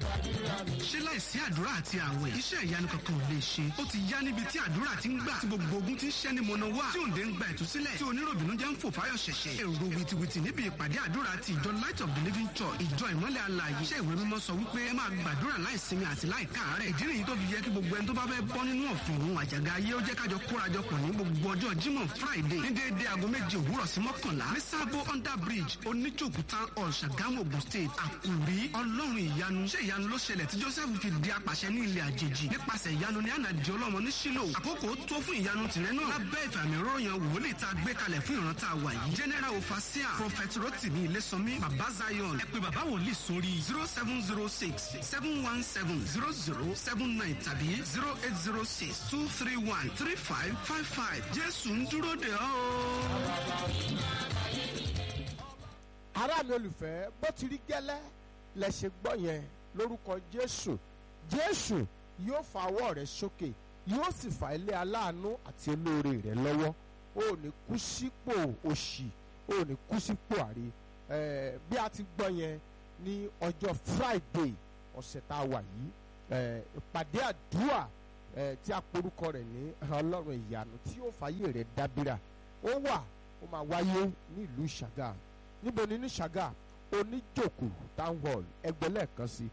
ṣé láìsí àdúrà àti àwẹ̀ iṣẹ́ ìyanu kankan ò lè ṣe ó ti yá níbi tí àdúrà ti ń gbà tí gbogbo ogun ti ń ṣẹ́ ní mọ̀nà wá tí òǹdè ń gba ìtúsílẹ̀ tí oníròbìnú jẹ́ ń fò fáyọ̀ ṣẹ̀ṣẹ̀ èrò wìtìwìtì níbi ìpàdé àdúrà ti ìjọ light of the living church ìjọ ìmọ́lẹ̀ alààyè iṣẹ́ ìwé mímọ́ sọ wípé ẹ máa gbàdúrà láìsinmi àti láìkáàárẹ̀ ìdí nìyí tó fi yẹ kí gbogbo ẹni tó bá fẹ́ bọ́ nínú ọ̀fìn òun àjàgà ayé ó jẹ́ kájọ kórajọpọ̀ ní gbogbo ọjọ́ jímọ̀ friday ní déédéé aago méje òwúrọ̀ sí mọ́kànlá ní sábó under bridge oníjòkú town hall ṣàgámù ogun state àkùrí ọlọ́run ìyanu ṣé ìyanu ló ṣẹlẹ̀ tí joseph fi di apàṣẹ ní ilẹ̀ àjèjì nípasẹ̀ ìyanu ní ànàdì ọlọ́mọ ní sílò àkókò tó fún ìyanu tìrẹ náà lábẹ́ ìfàmì ròyìn wòlíì tá a gbé kalẹ̀ fún ìran tá a wà yìí general ofasia prophet rotimi ilésànmí baba zion ẹ pé baba wòlíì sórí zero seven zero six seven one seven zero zero seven nine tàbí zero eight zero six two three one three five five five jésù ń dúró de ọ́ ará mi olùfẹ́ bó ti rí gẹ́lẹ́ lẹ ṣe gbọ́ yẹn lórúkọ jésù jésù yóò fa ọwọ́ rẹ sókè yóò sì fa ilé aláàánú àti olóore rẹ lọ́wọ́ o ò ní kú sípò òṣì o ò ní kú sípò àrí Eh, bí a ti gbọ́ yẹn ní ọjọ́ friday ọ̀sẹ̀ tá a wà yìí eh, ìpàdé àdúrà eh, tí a porúkọ rẹ̀ ní ọlọ́run ìyanu tí yóò fàyè rẹ̀ dábìrà ó wà ó máa wáyé ní ìlú ṣàgà níbo ni ní ṣàgà oníjòkù town hall ẹgbẹ́ lẹ́ẹ̀kan sí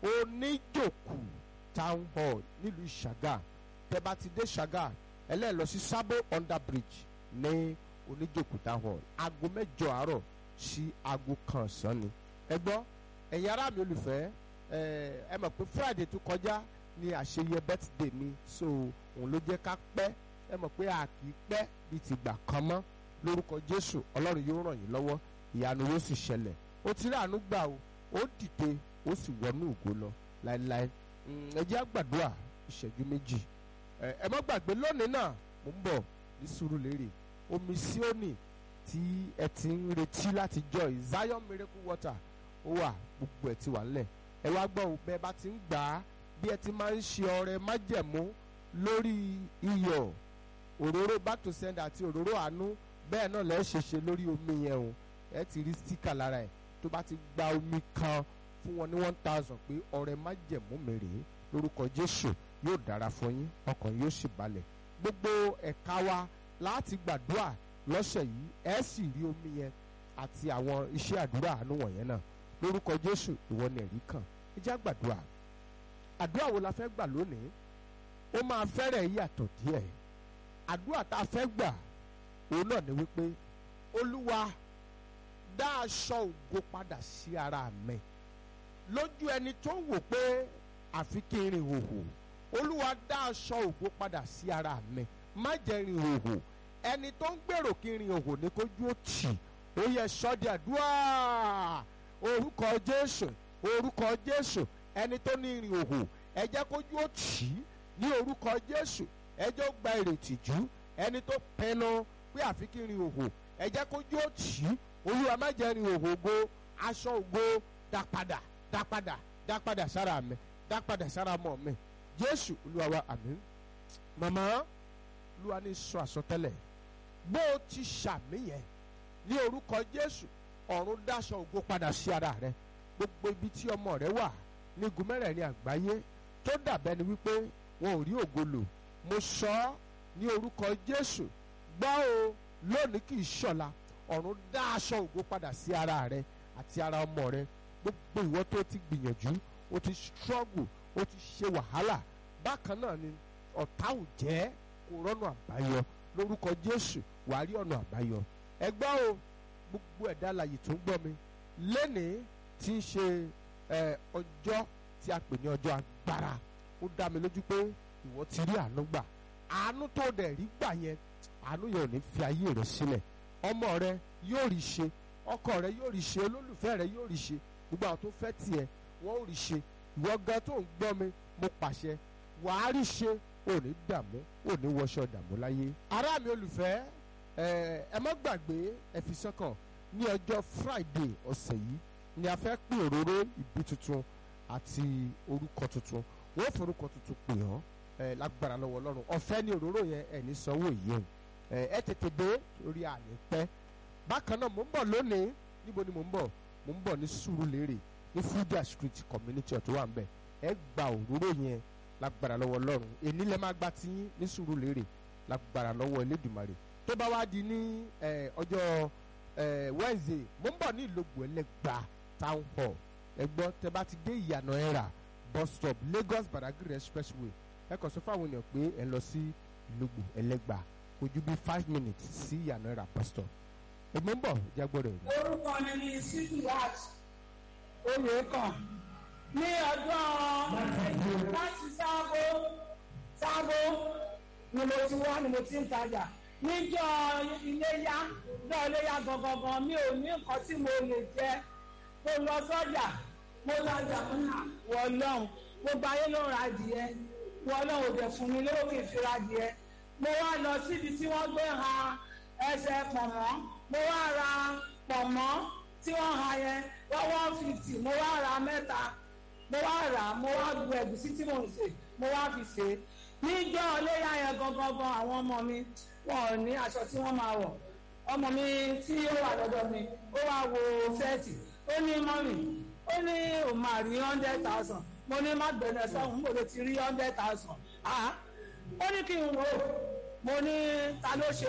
oníjòkù town hall nílùú ṣàgà tẹ́ bá ti dé ṣàgà ẹlẹ́ẹ̀ lọ sí sábò under bridge ní oníjòkù town hall aago mẹ́jọ àárọ̀ sí aago kan ọ̀sán ni ẹ gbọ́ ẹ̀yin ará mi olùfẹ́ ẹ ẹ mọ̀ pé friday tó kọjá ni àṣeyẹ birthday mi so òun ló jẹ́ ká pẹ́ ẹ mọ̀ pé a kì í pẹ́ bíi ti gbà kan mọ́ lórúkọ jésù ọlọ́run yóò ràn yín lọ́wọ́ ìyanu yóò sì ṣẹlẹ̀ ó ti rí àánú gbà o ó dìde ó sì wọnú ògo lọ láéláé ẹ jẹ́ àgbàdua ìṣẹ́jú méjì ẹ ẹ má gbàgbé lónìí náà mò ń bọ̀ ní Sùúrùlérè omi Síónì tí ẹ ti ń retí láti jọ yìí Zion miracle water ó wà gbogbo ẹ ti wà ńlẹ̀ ẹ wá gbọ́ ò bẹ́ẹ̀ bá ti ń gbà á bí ẹ ti máa ń ṣe ọrẹ májẹ̀mú lórí iyọ̀ òróró battle send àti òróró àánú bẹ́ẹ̀ náà lẹ́ẹ̀ ṣe ṣe lórí omi yẹn o ẹ ti rí stíkà lára ẹ̀ tó bá ti gba omi kan fún wọn ní one thousand pé ọrẹ májẹ̀mú mi rèé lórúkọ Jésù yóò dára fún yín ọkàn yóò sì balẹ̀ gbogbo ẹ̀ka wa láti gbàdúrà lọ́sẹ̀ yìí ẹ sì rí omi yẹn àti àwọn iṣẹ́ àdúrà àánú wọ̀nyẹn náà lórúkọ Jésù ìwọ ni ẹ̀rí kan ẹ jẹ́ àgbàdúrà àdúrà wo la fẹ́ gbà lónìí ó máa fẹ́rẹ̀ yàtọ̀ díẹ̀ àdúrà tá a fẹ́ gbà òun náà ni wípé olúwa dá aṣọ ògo padà sí ara mi lójú ẹni tó ń wò pé àfi kí n rìn hòhò olúwa dá aṣọ ògo padà sí ara mi má jẹ́ rìn hòhò ẹni tó ń gbèrò kí n rìn hòhò ní kójú ó tì ó yẹ sọ́dí àdúrà orúkọ jésù orúkọ jésù ẹni tó ní rìn hòhò ẹ jẹ́ kójú ó tì í ní orúkọ jésù ẹ jẹ́ ó gba ìrètí jù ẹni tó pinnu pé àfi kí n rìn hòhò ẹ jẹ́ kójú ó tì í olúwa má jẹ́ rìn hòhò ògo aṣọ ògo dá padà dá padà dá padà sára mi dá padà sára mọ́ mi jésù olúwa wa àmín màmá olúwa ní sọ àsọtẹ́lẹ̀ bó o ti ṣàmì yẹn ní orúkọ jésù ọ̀run dáṣọ ògo padà sí ara rẹ gbogbo ibi tí ọmọ rẹ wà ní igun mẹ́rẹ̀ẹ̀rin àgbáyé tó dàbẹ́ ni wípé wọn ò rí ògo lò mo sọ ọ́ ní orúkọ jésù gbọ́ o lónìí kì í ṣọ̀la ọ̀run dá aṣọ ògo padà sí ara rẹ àti ara ọmọ rẹ gbogbo ìwọ tó ti gbìyànjú o ti struggle o ti ṣe wàhálà bákan náà ni ọ̀tá ò jẹ́ kó rọ́nà àbáyọ lórúkọ jésù wàá rí ọ̀nà àbáyọ ẹgbẹ́ o gbogbo ẹ̀dá alàyè tó ń gbọ́ mi lénìí tí ń ṣe ọjọ́ tí a pè ní ọjọ́ agbára ó dá mi lójú pé ìwọ ti rí àánú gbà àánú tó dẹ̀ rí gbà yẹn àánú yẹn ò ní fi ayé rẹ sílẹ̀ ọmọ rẹ yóò rí ṣe ọkọ rẹ yóò rí ṣe olólùfẹ́ rẹ yóò rí ṣe gbogbo àwọn tó fẹ́ tiẹ̀ wọ́n ò rí ṣe ìwọ gan tó ń gbọ́ mi mo pàṣẹ wàá rí ṣe ò ní dààmú ò ní wọṣọ dààmú láyé. ará mi olùfẹ́ ẹ má gbàgbé ẹ fi sọ́kàn ní ọjọ́ friday ọ̀sẹ̀ yìí ni a fẹ́ pín òróró ìbí tuntun àti orúkọ tuntun wọ́n forúkọ tuntun pè ọ́ ẹ lágbára lọ́wọ́ ọlọ́run ọ̀fẹ́ ní òróró yẹn ẹ̀ ní sanwó ìyẹn ẹ ẹ tètè dé torí àní pẹ́ bákan náà mò ń bọ̀ lónìí níbo ni mò ń bọ̀ mò ń bọ̀ ní Sùúrùlérè ní Fuja Street community ọ̀tún wà ń bẹ̀ ẹ gba òróró yẹn lágbára lọ́wọ́ ọlọ́run èní lẹ́ máa gba tiyín ní sùúrù lérè lágbára lọ́wọ́ elédùmarè tó bá wá di ní eh, ọjọ́ eh, Wednesday mo ń bọ̀ ní ìlógbò ẹlẹ́gbà town hall ẹgbọ́n tẹ bá ti dé ìyànà ẹ̀rà bus stop Lagos Badagry expressway ẹ kàn sọ fáwọn èèyàn pé ẹ lọ sí ìlógbò ẹlẹ́gbà kò ju bí five minutes sí ìyànà ẹ̀rà bus stop ẹgbọ́n ń bọ̀ jágbọ́dọ̀ ẹ̀ orúkọ mi ni sikirat oyèkàn ní ọdún láti sábó sábó ni mo ti wá ni mo ti ń tajà níjọ́ iléyá níjọ́ iléyá gangan mi ò ní nǹkan tí mo lè jẹ mo lọ sọ́jà mo tajà wọlọ́n gbogbo ayé ló ń ra adìẹ wọlọ́n ò dẹ̀ fún mi lówó kì í fi ra adìẹ mo wá lọ síbi tí wọ́n gbé ha ẹsẹ̀ pọ̀nmọ́ mo wá ra pọ̀nmọ́ tí wọ́n ha yẹn wọ́n one fifty mo wá ra mẹ́ta mo wá rà á mo wá gbu ẹ̀gúsí tí mò ń sè mo wá fi sè é níjọ́ ọléyà yẹn gangan gan àwọn ọmọ mi wọn ò ní aṣọ tí wọ́n máa wọ̀ ọmọ mi tí ó wà lọ́dọ̀ mi ó wá wo sẹ́ẹ̀tì ó ní mọ́mì ó ní òun máa rí hundred thousand mo ní má gbẹ̀nẹ̀ sọ́hún mo lè ti rí hundred thousand ó ní kí n wò ó mo ní ta ló ṣe